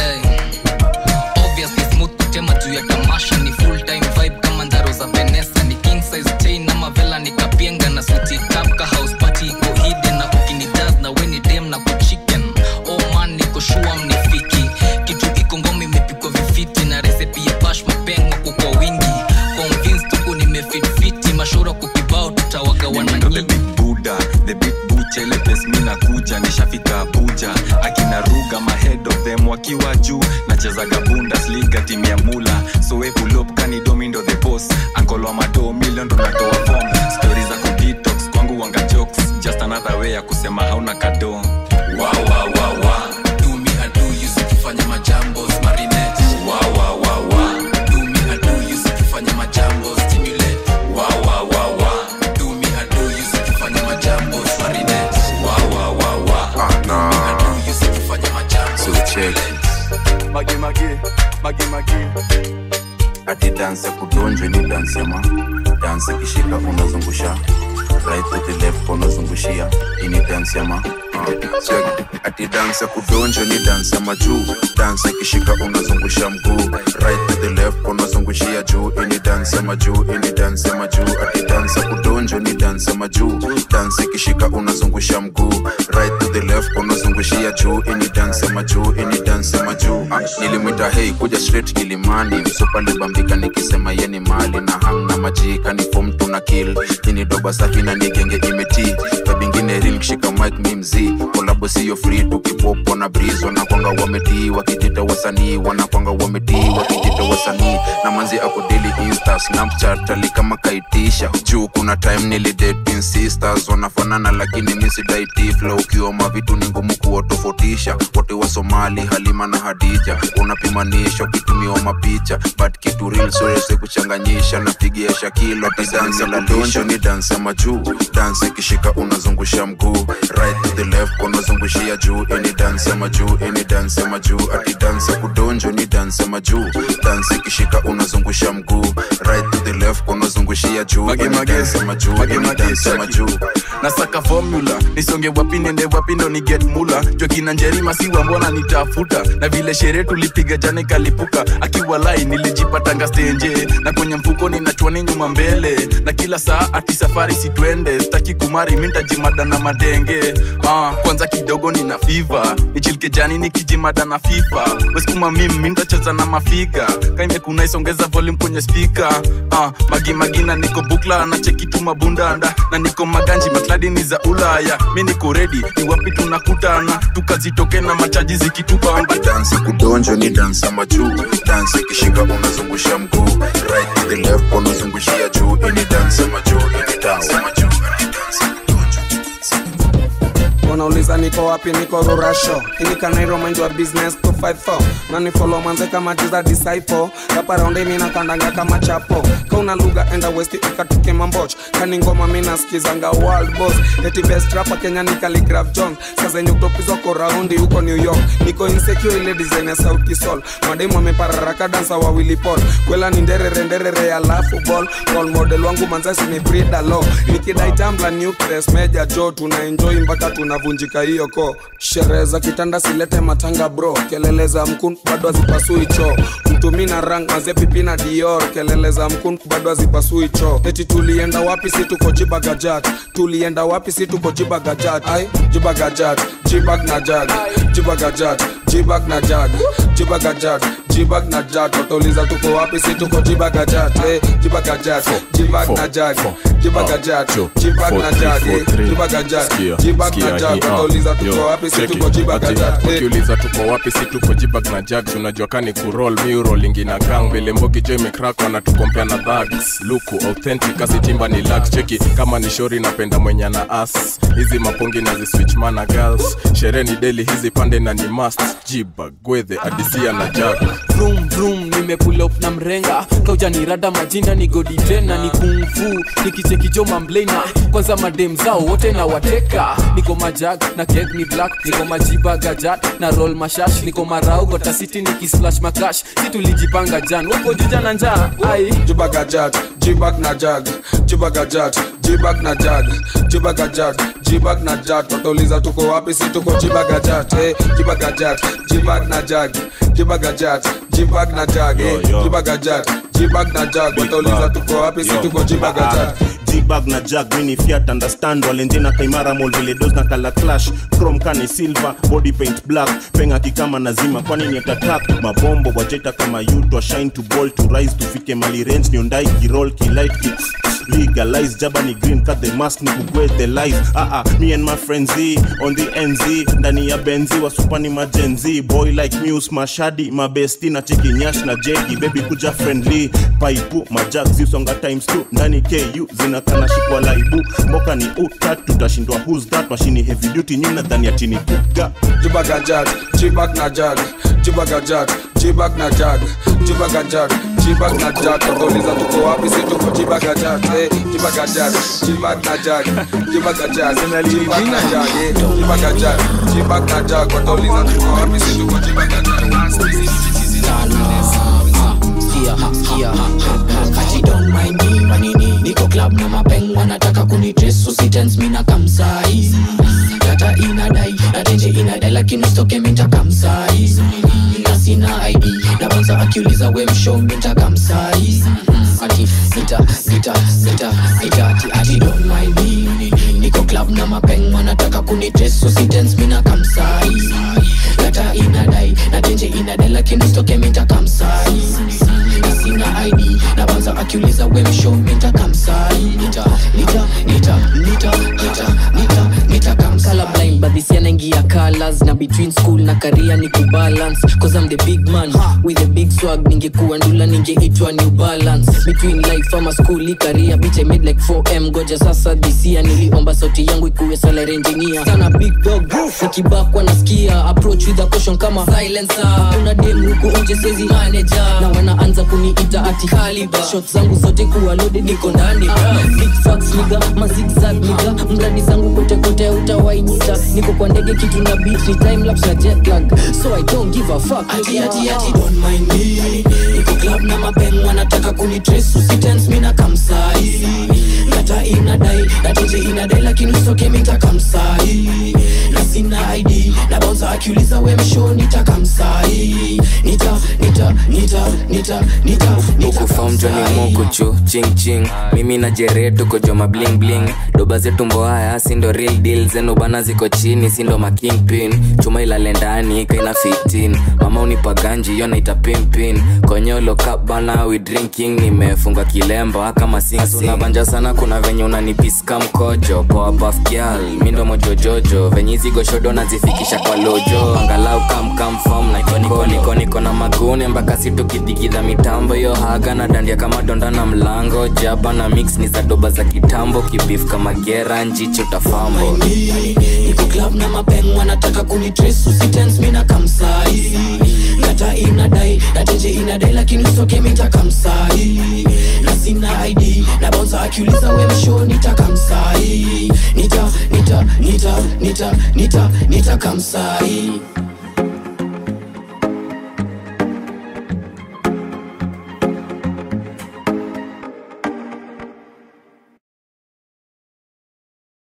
obviously smooth kutema juu ya tamasha ni full time vibe kama ndaro za venesa ni king size chain na mavela ni kapienga na suti tapka house party iko hidden na kukini jazz na weni dem na kuchicken oh man niko shua mnifiki kitu iko ngoma imepikwa vifiti na resepi ya bash mapengo kwa wingi convince tuku nimefitfiti mashura kukibao tutawagawana nyingi buda the big buchele pes mi nakuja nishafika abuja akina ruga mahead of them wakiwa juu nachezaga bundesliga timu ya mula soepulop kanidomindo the boss ankolo wa mado milion ndo natoa form stori za kudetox kwangu wanga jokes just another way ya kusema hauna kado wow, wow, wow, wow. do me I do you sikifanya majambo marinette wow, wow, wow, wow. do me I do you sikifanya majambo stimulate wow, wow, wow, wow. do me I do you sikifanya majambo marinette wow, wow, wow, wow. Ah, nah. do you sikifanya majambo So check. magi magi magi magi ati dansi ya kudonjwe ni dansi ya ma dansi kishika unazungusha right to the left unazungushia hii ni dansi ya ma Check. ati dansi ya kudonjwa ni dansi ya majuu dansi ikishika unazungusha mguu right to the left unazungushia juu hii ni dansi ya majuu hii ni dansi ya majuu ati dansi ya kudonjwa ni dansi ya majuu dansi ikishika unazungusha mguu right to the left unazungushia juu hii ni dansi ya majuu hii ni dansi ya majuu Ah, nilimwita hei kuja straight kilimani msupa libambika nikisema yeni mali na hang na majika ni fom tuna kill ini doba safi na nigenge imeti tabingine ril kishika mic mi mzii kolabo siyo free tukipopo na breeze wanakwanga wametii wakijita wasanii wanakwanga wametii wakijita wasanii na manzi ako daily insta snapchat ali kama kaitisha juu kuna time nilidating sisters wanafanana lakini misidaiti flow ukiwa mavitu ni ngumu kuwatofautisha wote wa somali halima na hadija unapimanisha ukitumiwa mapicha but kitu real siweze kuchanganyisha napigia shakilo tidansi la donjo ni dansi ya majuu dansi ikishika unazungusha mguu right to the left unazungushia juu ini dansi ya majuu ini dansi ya majuu ati dansi ya kudonjo ni dansi ya majuu dansi ikishika unazungusha mguu right to the left unazungushia juu Mage, ini mage. dansi ya majuu Mage, ini mage, dansi ya cheki. majuu nasaka formula nisonge wapi nende wapi ndo ni get mula jokina njerima siwa mbona nitafuta na vile sherehe tulipiga jana ikalipuka akiwa lai nilijipatanga stenje na kwenye mfuko ninachwani nyuma mbele na kila saa ati safari sitwende staki kumari mintajimada na madenge ah, kwanza kidogo nina fiva nichilike jani nikijimada na fifa weskuma mim mintacheza na mafiga kaimekuna isongeza volume kwenye spika ah, magimagina niko bukla na chekituma bundanda na niko maganji makladi ni za ulaya mi niko redi ni wapi tunakutana tukazitoke na machaji zikitubamba dansi kudonjo ni dansi ya majuu dansi ikishika unazungusha mguu right to the left unazungushia juu ini dansi ya majuu ini dansi ya majuu wanauliza niko wapi niko rurasho inikanairo mind wa business 254 nani follow manze kama jiza disciple rapa raundi mina kandanga kama chapo kauna lugha enda west ikatuke mamboch kani ngoma mina skizanga world boss eti best rapa kenya ni Khaligraph jones sazenye utopizwa ko raundi huko new york niko insecure ile design ya sauti sol mademu amepararaka dansa wa willy paul kwela ni nderere nderere alafu ball role model wangu manzasi ni brida lo nikidai tambla nucleus meja jo tuna enjoy mpaka tunavunjika hiyo ko sherehe za kitanda silete matanga bro kelele za mkun bado hazipasui choo mtumi na rang maze pipi na dior kelele za mkun bado hazipasui choo eti tulienda wapi si tuko jibagajat tulienda wapi si tuko jibagajat ai jibagajat jibag na jag jibagajat jibag na jag jibaga jag jibag na jag watauliza tuko wapi si tuko jibaga jag eh, jibaga jag jibag na jag jibaga jag jibag na jag eh, jibaga jag jibag na jag watauliza tuko wapi si tuko jibaga jag eh, ukiuliza tuko wapi si tuko jibag na jags unajua kani kurol miurolingi na gang vile mbogi jo imekrak wanatukompea na dhags luku authentic asitimba ni lax cheki kama ni shori napenda mwenye na as hizi mapongi na ziswichmana girls sherehe ni deli hizi pande na ni mast jibag gwedhe adisia na jag vroom vroom nimepull up na mrenga kauja ni rada majinda ni godi tena ni kungfu nikichekijo mamblena kwanza madem zao wote na wateka niko majag na kek ni black niko majiba gajat na roll mashash niko marau gotasiti nikisplash makash situlijipanga jan uko juja na njaa ai jibaga jag jibag na jag jibaga jag jibag na jag jibaga jag jibag na jag watauliza tuko wapi si tuko jibaga jag eh, jibaga jag jibag na jag jibaga jag jibag na jag eh, jibaga jag jibag na jag watauliza tuko wapi si tuko jibaga jag jibag na jag mini fiat understand walenjena kaimara mol vile dos na kala clash chrome kani silver body paint black penga kikama nazima kwani ni atatak mabombo wajeta kama yutwa shine to ball to rise tufike mali range niondai kirol kilight ki legalize jaba ni green cut the mask ni kugwe the life ah ah me and my friends Z, on the nz ndani ya benzi wasupani majenzi boy like muse mashadi mabesti na chikinyash na jegi baby kuja friendly paipu majak zisonga times 2 ndani ku zinakana shikwa laibu mboka ni utat tutashindwa who's that mashini heavy duty nyuna dhani ya chini kuga jibaga jag jibag na jag jibaga jag jibag na jag jibaga jag jibag na jag watauliza tuko wapi si tuko jibaga jag eh, jibaga jag jibag na jag jibaga jag jibag na jag eh, jibaga jag jibag na jag watauliza tuko wapi si tuko jibaga jag Skia, skia, ati don't mind me manini niko club na mapeng wanataka kunitres usitens mina kamsai data inadai natenje inadai lakini stoke minta kamsai na sina id na banza akiuliza we mshow minta kamsai ati nita nita nita nita ati ati don't mind me niko club na mapeng wanataka kunitres usitens mina kamsai data inadai natenje inadai lakini stoke minta kamsai na sina id na banza akiuliza we mshow minta kamsai nita nita nita nita nita nita nita kamsala blind but this year naingia colors na between school na career ni kubalance cause I'm the big man with a big swag ningekuwa ndula ningeitwa new balance between life ama school i career bitch I made like 4m goja sasa this year niliomba sauti yangu ikuwe salary engineer sana big dog nikibakwa nasikia approach with a caution kama silencer kuna dem huku nje sezi manager na wanaanza kuniita ati caliber shot zangu zote kuwa loaded niko ndani big facts niga mazigzag niga mradi zangu kote kote utawainita niko kwa ndege kitu na beat ni time lapse na jet lag so I don't give a fuck ati ati ati don't mind me niko club na mapeng wanataka kunitrace usitense mimi na kamsai kata inadai nateje inadai lakini usoke mita kamsai na sina id na bouncer akiuliza we msho nitakamsai nita nita nita nita nita ukufom joni mukuchu ching ching mimi na jere tuko joma bling bling doba zetu mboaya sindo real deal zenu bana ziko chini sindo makingpin chuma ilale ndani kaina 15 mama unipa ganji yo naita pimpin konyolo cup bana we drinking nimefunga kilemba kama sinabanja sana kuna venye unanipiska mkojo poa buff girl mindo mojojojo venye hizi goshodo nazifikisha kwa lojo angalau kamkamfom naikoniko na magune mpaka situkidhikidha mitambo yo haga na dandia kama donda na mlango jaba na mix ni za doba za kitambo kibif kama gera njicho tafambo niko club na mapeng wanataka kunitrace usitense mimi na kamsai kata inadai nateje inadai lakini usoke mita kamsai na sina id na bouncer akiuliza we msho nitakamsai nita nita nita nita nita nita kamsai